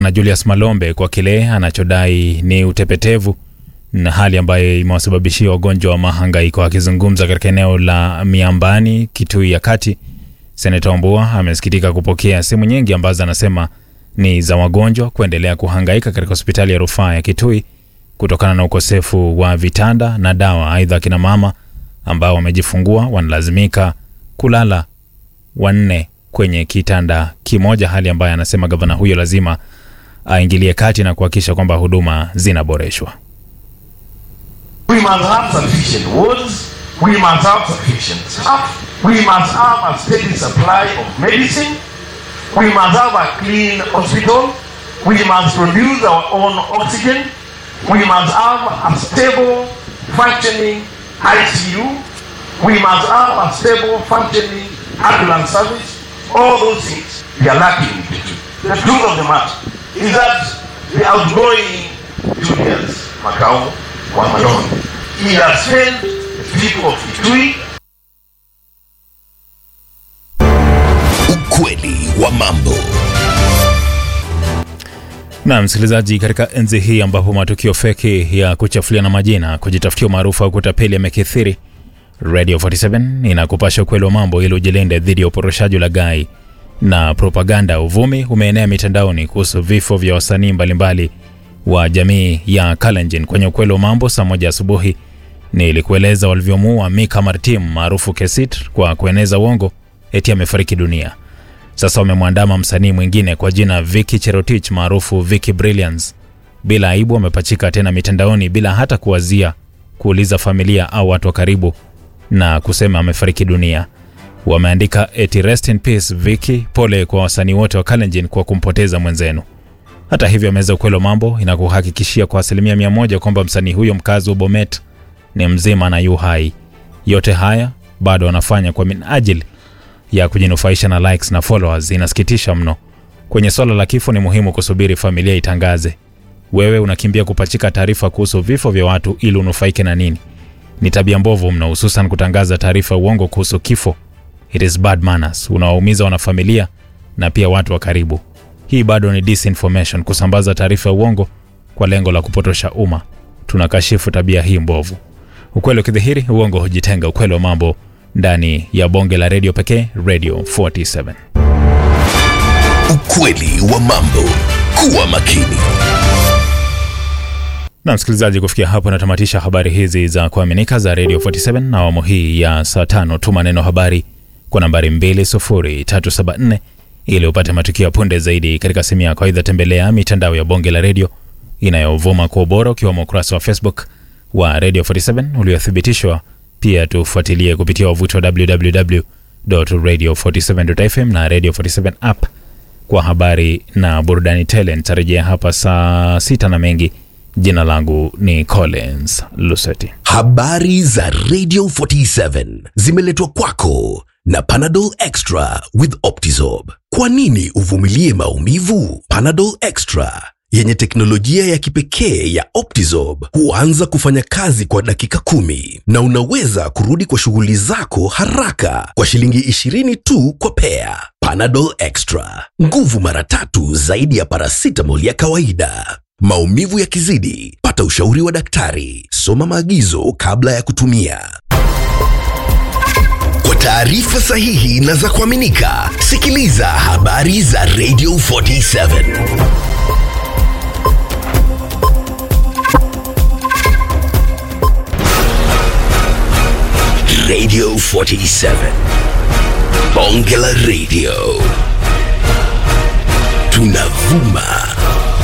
na Julius Malombe kwa kile anachodai ni utepetevu na hali ambayo imewasababishia wagonjwa wa mahangaiko. Akizungumza katika eneo la Miambani, Kitui ya Kati, Seneta Wambua amesikitika kupokea simu nyingi ambazo anasema ni za wagonjwa kuendelea kuhangaika katika hospitali ya rufaa ya Kitui kutokana na ukosefu wa vitanda na dawa. Aidha, akina mama ambao wamejifungua wanalazimika kulala wanne kwenye kitanda kimoja, hali ambayo anasema gavana huyo lazima aingilie kati na kuhakikisha kwamba huduma zinaboreshwa. We must have sufficient wards. We must have sufficient staff. We must have a steady supply of medicine. We must have a clean hospital. We must produce our own oxygen. We must have a stable, functioning ICU. We must have a stable, functioning ambulance service. All those things we are lacking in Kitui. The truth of the matter is that the outgoing Julius Macau Wamalon, he has failed the people of Kitui Ukweli wa mambo. Na msikilizaji, katika enzi hii ambapo matukio feki ya kuchafulia na majina, kujitafutia umaarufu au kutapeli yamekithiri, Radio 47 inakupasha ukweli wa mambo ili ujilinde dhidi ya uporoshaji, ulaghai na propaganda. Uvumi umeenea mitandaoni kuhusu vifo vya wasanii mbalimbali wa jamii ya Kalenjin. Kwenye ukweli wa mambo saa moja asubuhi nilikueleza walivyomuua Mika Martim maarufu Kesit kwa kueneza uongo eti amefariki dunia. Sasa wamemwandama msanii mwingine kwa jina Vicky Cherotich maarufu Vicky Brilliance. Bila aibu wamepachika tena mitandaoni bila hata kuwazia kuuliza familia au watu wa karibu na kusema amefariki dunia. Wameandika eti rest in peace Vicky, pole kwa wasanii wote wa Kalenjin kwa kumpoteza mwenzenu. Hata hivyo, meza ukweli wa mambo inakuhakikishia kwa asilimia mia moja kwamba msanii huyo mkazi wa Bomet ni mzima na yu hai. Yote haya bado wanafanya kwa minajili ya kujinufaisha na likes na followers. Inasikitisha mno. Kwenye swala la kifo ni muhimu kusubiri familia itangaze. Wewe unakimbia kupachika taarifa kuhusu vifo vya watu ili unufaike na nini? Ni tabia mbovu mno, hususan kutangaza taarifa uongo kuhusu kifo. It is bad manners. Unawaumiza wanafamilia na pia watu wa karibu. Hii bado ni disinformation, kusambaza taarifa ya uongo kwa lengo la kupotosha umma. Tunakashifu tabia hii mbovu. Ukweli ukidhihiri, uongo hujitenga. Ukweli wa mambo ndani ya bonge la redio pekee, Radio 47. Ukweli wa mambo. Kuwa makini. Na msikilizaji, kufikia hapo natamatisha habari hizi za kuaminika za Radio 47 na awamu hii ya saa tano. Tuma neno habari kwa nambari 20374 ili upate matukio ya punde zaidi katika simu yako. Aidha, tembelea mitandao ya bonge la redio inayovuma kwa ubora ukiwemo ukurasa wa Facebook wa Radio 47 uliothibitishwa. Pia tufuatilie kupitia wavuti wa www.radio47.fm na Radio 47 app kwa habari na burudani tele. Nitarejea hapa saa sita na mengi. Jina langu ni Collins Luseti. Habari za Radio 47 zimeletwa kwako na Panadol Extra with Optizorb. Kwa nini uvumilie maumivu? Panadol Extra yenye teknolojia ya kipekee ya Optizorb huanza kufanya kazi kwa dakika kumi na unaweza kurudi kwa shughuli zako haraka kwa shilingi 20 tu kwa pea. Panadol Extra, nguvu mara tatu zaidi ya paracetamol ya kawaida. Maumivu yakizidi, pata ushauri wa daktari. Soma maagizo kabla ya kutumia. Kwa taarifa sahihi na za kuaminika, sikiliza habari za Radio 47. Radio 47. Bonge la Radio. Tunavuma